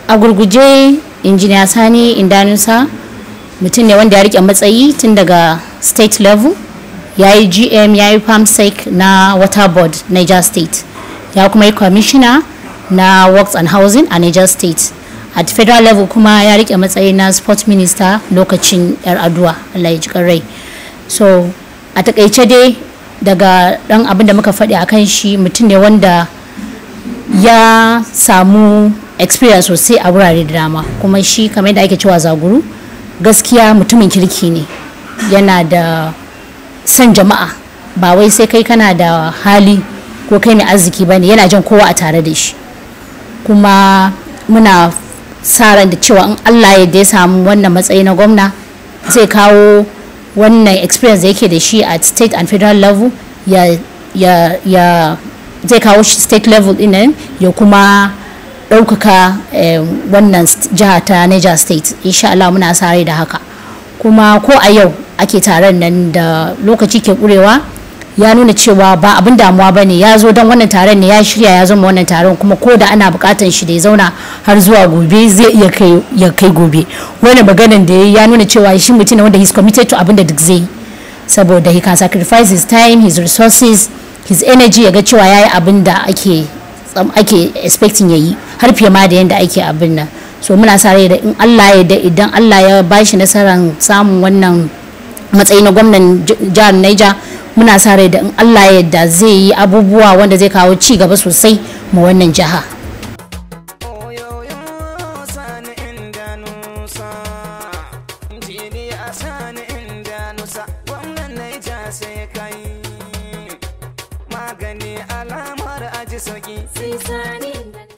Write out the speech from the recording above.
a gurguje injiniya sani indanusa mutum ne wanda ya rike matsayi tun daga state level ya yi gm ya yi farmsec na water board niger state ya kuma yi commissioner na works and housing a niger state at federal level kuma ya rike matsayi na sports minister lokacin yar aduwa allah ya ji rai so a takaice dai daga dan abin da muka faɗi a kan shi mutum ne wanda ya samu experience sosai a wurare da dama kuma shi kamar yadda ake cewa zaguru gaskiya mutumin kirki ne yana da son jama'a ba wai sai kai kana da hali ko kai mai arziki ba ne yana jan kowa a tare da shi kuma muna sa ran da cewa in allah ya samu wannan matsayi na gwamna zai kawo wannan experience da yake da shi at state and federal level ya ya ya zai kawo shi state level din ya kuma ɗaukaka wannan jiha ta niger state insha Allah muna sare da haka kuma ko a yau ake taron nan da lokaci ke ƙurewa ya nuna cewa ba abin damuwa ba ne ya zo don wannan taron ne ya shirya ya zama wannan taron kuma ko da ana bukatan shi da ya zauna har zuwa gobe zai iya ya kai gobe wani maganan da ya nuna cewa shi mutum ne wanda he's committed to abin da duk zai saboda he can sacrifice his time his resources his energy ya ga cewa ya yi abin da ake ake expecting ya yi har fiye ma da yadda ake abin nan so muna sa rai da in Allah ya da idan Allah ya bashi nasarar samun wannan matsayi na gwamnan jihar Niger muna sa rai da in Allah ya yarda zai yi abubuwa wanda zai kawo ci gaba sosai ma wannan jiha. magani alamar aji sauki. Sai sani